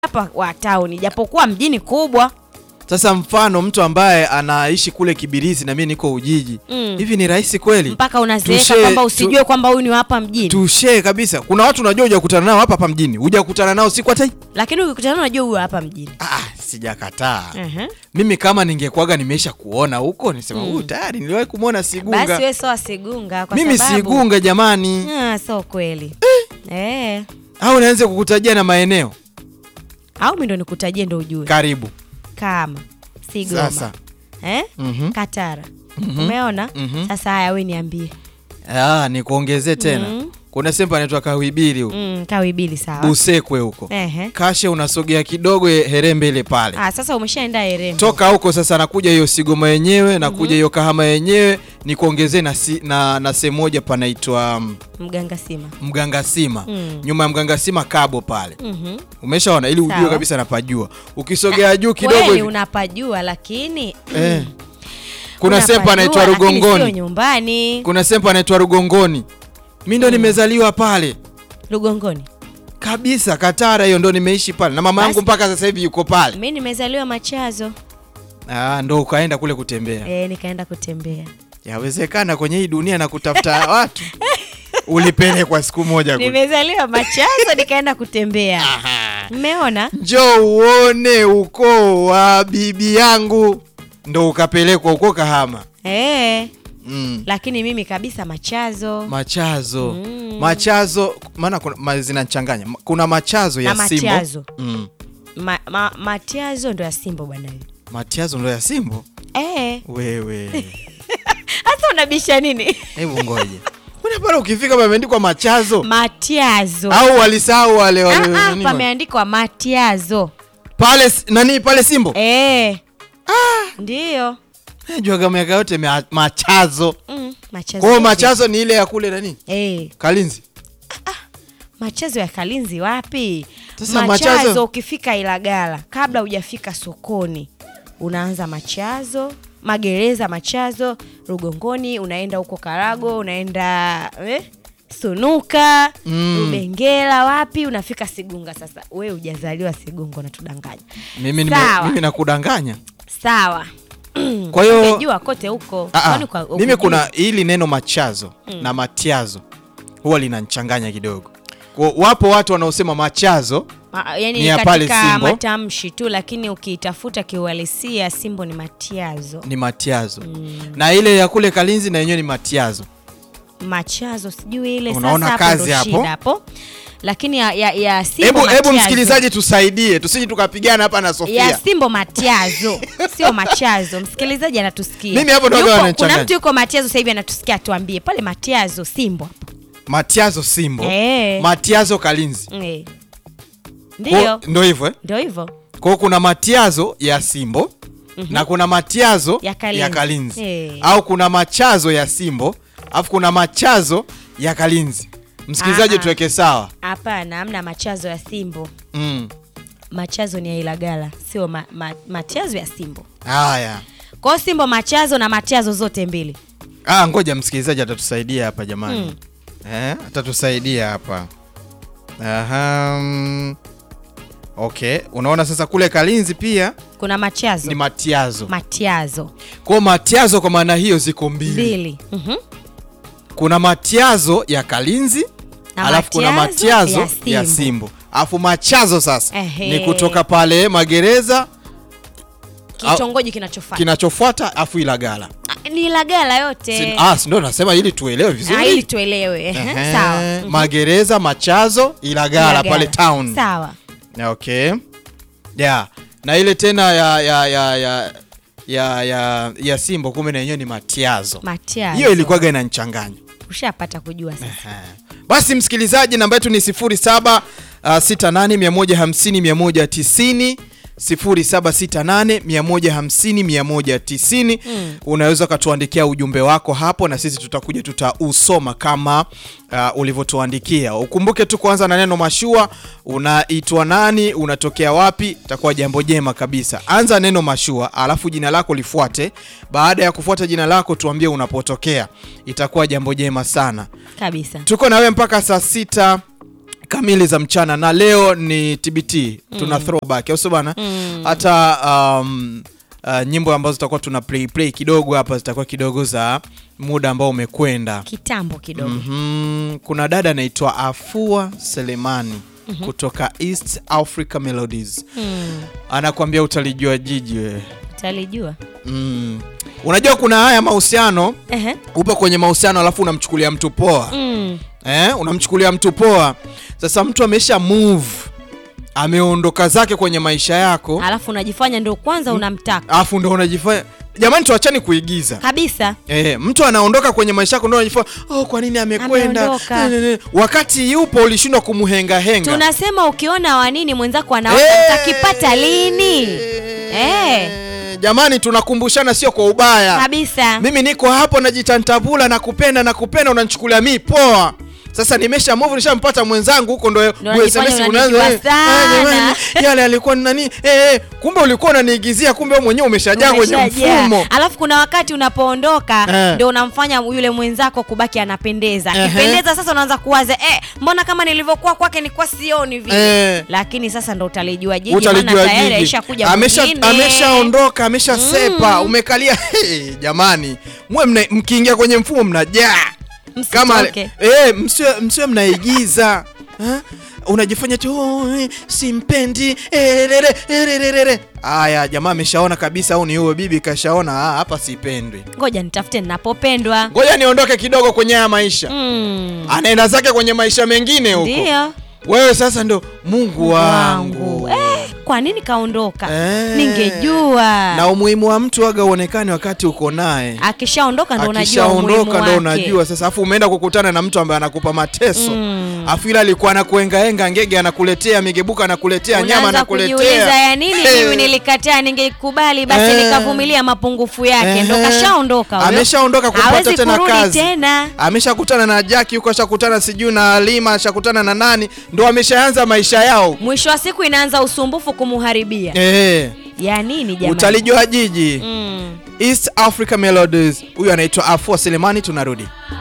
hapa wa town, japokuwa mjini kubwa. Sasa mfano mtu ambaye anaishi kule Kibirizi na mimi niko Ujiji Mm. hivi ni rahisi kweli? mpaka unazeeka Tushe- kwamba tu- usijue kwamba huyu ni wa hapa mjini, Tushe kabisa. Kuna watu unajua hujakutana nao hapa hapa mjini, hujakutana nao siku hata hii. lakini ukikutana unajua huyu wa hapa mjini. Ah, sijakataa. Mhm. Mimi kama ningekuwaga nimeisha kuona huko nisema huyu tayari niliwahi kumwona Sigunga. Basi wewe sawa Sigunga kwa Mimi sababu Sigunga jamani. Ah, so kweli eh. Au naanze kukutajia na maeneo Au mimi ndo nikutajie ndo ujue karibu. kama Sigoma Sasa. eh? Mhm. Katara umeona Mhm. sasa. Haya, we niambie Ah, nikuongezee tena. Mhm. Kuna sehemu panaitwa Kawibili huko. mm, kawibili sawa Busekwe huko. Ehe. Kashe unasogea kidogo ye- Herembe ile pale. Ah, sasa umeshaenda Erembe Toka huko sasa nakuja hiyo Sigoma yenyewe, nakuja hiyo Kahama yenyewe, nikuongezee na, si, na, na sehemu moja panaitwa mm, Mganga Sima Mgangasima. Mm. Nyuma ya Mgangasima Kabo pale. Mhm. Umeshaona ili ujue Sawa. kabisa napajua. Ukisogea juu kidogo Kweli hivi. unapajua lakini Eh. Kuna sehemu unapajua, panaitwa lakini sio Rugongoni. nyumbani Kuna sehemu panaitwa Rugongoni. Mimi ndo nimezaliwa pale. Rugongoni. Kabisa Katara hiyo ndo nimeishi pale na mama yangu Basi. mpaka sasa hivi yuko pale. Mi nimezaliwa Machazo Ah, ndo ukaenda kule kutembea. eh, nikaenda kutembea Yawezekana kwenye hii dunia na kutafuta watu ulipelekwa siku moja kule. nimezaliwa Machazo nikaenda kutembea. Mmeona? Njoo uone ukoo wa bibi yangu, ndo ukapelekwa huko Kahama. Eh, Mm. lakini mimi kabisa Machazo Machazo Mm. machazo, maana kuna ma, zinachanganya. Kuna machazo ya Na Simbo. Matiazo. Mm. ma, ma, Matiazo ndo ya Simbo bwana wewe. Matiazo ndo ya Simbo. Eh, Wewe hasa unabisha nini? hebu ngoje, mbona pale ukifika pameandikwa machazo Matiazo. au walisahau wale wale Ah, ah, nani wale? pameandikwa Matiazo. pale s- nani pale Simbo Eh. Ndiyo. juaga miaka yote mea- machazo Mm, machazo. kwa hiyo yote. machazo ni ile ya kule nani Eh, Kalinzi machazo ya Kalinzi wapi? Sasa machazo, machazo- ukifika Ilagala kabla hujafika sokoni unaanza machazo, magereza machazo, Rugongoni unaenda huko Karago, unaenda eh, Sunuka Mm. Rubengera, wapi unafika Sigunga. Sasa we hujazaliwa Sigunga, unatudanganya. mimi, nime, Sawa. mimi nakudanganya Sawa, kwa hiyo umejua kote huko. Ah, ah, Kwani kwa- mimi ukujua? kuna hili neno machazo na matiazo huwa linanchanganya kidogo kwa, wapo watu wanaosema machazo Ma, yani Ni ya pale katika Simbo. matamshi tu, lakini ukiitafuta kiuhalisia Simbo ni Matiazo. ni matiazo na ile ya kule Kalinzi na yenyewe ni matiazo Machazo sijui ile Unaona sasa, kazi ndo hapo? shida hapo, lakini ya, ya, ya Simbo hebu hebu Matiazo. msikilizaji tusaidie tusije tukapigana hapa na ya Sofia Simbo Matiazo sio Machazo. Msikilizaji anatusikia Mimi hapo ndo Yupo- wagawa kuna wananichanganya. mtu yuko Matiazo sasa hivi anatusikia, atuambie pale Matiazo Simbo hapo matiazo Simbo Eh. matiazo Kalinzi eh. Kwa- Ndio, ndo hivyo eh? ndio hivyo Kwa hiyo kuna matiazo ya Simbo na kuna matiazo Ya Kalinzi. Eh. au kuna machazo ya Simbo alafu kuna machazo ya Kalinzi. Msikilizaji, Aha. tuweke sawa. hapana, amna Machazo ya Simbo. Mm. Machazo ni ya Ilagala, sio ma, ma, Matiazo ya Simbo. Haya, Kwa hiyo Simbo Machazo na Matiazo zote mbili. ah, ngoja msikilizaji atatusaidia hapa jamani. Mm. Eh, atatusaidia hapa. Aha. mm. Okay, unaona sasa kule Kalinzi pia Kuna Machazo ni matiazo. Matiazo Kwa hiyo matiazo kwa maana hiyo ziko mbili. mbili. Mhm. Kuna matiazo ya Kalinzi Na alafu kuna matiazo matiazo ya ya Simbo. Simbo, alafu machazo sasa Ehe. ni kutoka pale magereza Kitongoji kinachofuata kinachofuata afu Ilagala. Ah, ni Ilagala yote. Si- Ah, si ndo nasema ili tuelewe Ah, vizuri. ili tuelewe. Ehe, Ehe, Sawa. Mhm. Magereza, machazo, Ilagala, Ilagala. pale town. Sawa. Okay. Yeah. Na ile tena ya ya ya ya ya ya, ya Simbo kumbe na yenyewe ni matiazo. Matiazo. Hiyo ilikuwaga inanichanganya. ushapata kujua sasa. Aha. Basi msikilizaji, namba yetu ni 07 uh, 68 150 190 0768 150 190. Mm. Unaweza ukatuandikia ujumbe wako hapo na sisi tutakuja tutausoma kama uh, ulivyotuandikia. Ukumbuke tu kuanza na neno mashua. Unaitwa nani? Unatokea wapi? Itakuwa jambo jema kabisa. Anza neno mashua, alafu jina lako lifuate. Baada ya kufuata jina lako, tuambie unapotokea. Itakuwa jambo jema sana. Kabisa. Tuko na wewe mpaka saa sita kamili za mchana na leo ni TBT tuna throwback au sio bana hata um, uh, nyimbo ambazo tutakuwa tuna play play kidogo hapa zitakuwa kidogo za muda ambao umekwenda kitambo kidogo Mhm. kuna dada anaitwa Afua Selemani kutoka East Africa Melodies mm. anakuambia utalijua jiji wewe talijua mm. unajua kuna haya mahusiano Ehe. upo kwenye mahusiano alafu unamchukulia mtu poa mm. eh, unamchukulia mtu poa. Sasa mtu amesha move, ameondoka zake kwenye maisha yako, alafu unajifanya ndio kwanza unamtaka alafu ndo unajifanya jamani, tuachani kuigiza. kabisa Eh, mtu anaondoka kwenye maisha yako ndo unajifanya oh, kwa nini amekwenda? Ameondoka. Ne, ne, ne. Wakati yupo ulishindwa kumhenga henga. tunasema ukiona wanini mwenzako anaota Eh, utakipata lini eh. Jamani, tunakumbushana sio kwa ubaya. kabisa Mimi niko hapo najitantabula na kupenda na kupenda, unanichukulia mi poa. Sasa nimesha move nishampata mwenzangu huko, ndo Ndo unajifanya SMS unanijua unaanza, eh, sana. eh, jamani, yale alikuwa ni nani eh, eh, kumbe ulikuwa unaniigizia, kumbe wewe mwenyewe umeshajaa kwenye Umeshajaa. mfumo. alafu kuna wakati unapoondoka Eh. ndio unamfanya yule mwenzako kubaki anapendeza Ehe. akipendeza sasa unaanza kuwaza eh, mbona kama nilivyokuwa kwake nilikuwa sioni vile Eh. lakini sasa ndo utalijua jiji maana Utalijua tayari jiji, aishakuja amesha mwingine. ameshaondoka ameshasepa, umekalia hey, jamani, mwe mna- mkiingia kwenye mfumo mnajaa kama Msitoke. eh, msiwe msiwe mnaigiza Ha? unajifanya tu "Oh, eh, simpendi erere, ererere." Aya, jamaa ameshaona kabisa, au ni huyo bibi kashaona, ah, hapa sipendwi, ngoja nitafute ninapopendwa ngoja niondoke kidogo kwenye haya maisha. mm. Anaenda zake kwenye maisha mengine huko, ndio wewe sasa ndo Mungu wangu eh, kwa nini kaondoka Eh. ningejua na umuhimu wa mtu aga uonekane wakati uko naye akishaondoka ndo unajua umuhimu akishaondoka ndo wake. unajua sasa, afu umeenda kukutana na mtu ambaye anakupa mateso Mm. afu ila alikuwa anakuengaenga ngege, anakuletea migebuka, anakuletea nyama, Unaanza kujiuliza anakuletea ya nini Eh. mimi nilikataa ningekubali basi Eh. nikavumilia mapungufu yake ndo Ehe. kashaondoka huyo. ameshaondoka kupata Hawezi tena kurudi kazi tena ameshakutana na Jaki huko, ashakutana sijui na Lima, ashakutana na nani, ndo ameshaanza maisha yao mwisho wa siku inaanza usumbufu kumuharibia eh, ya nini jamani utalijua jiji mm. East Africa Melodies. Huyu anaitwa Afua Selemani, tunarudi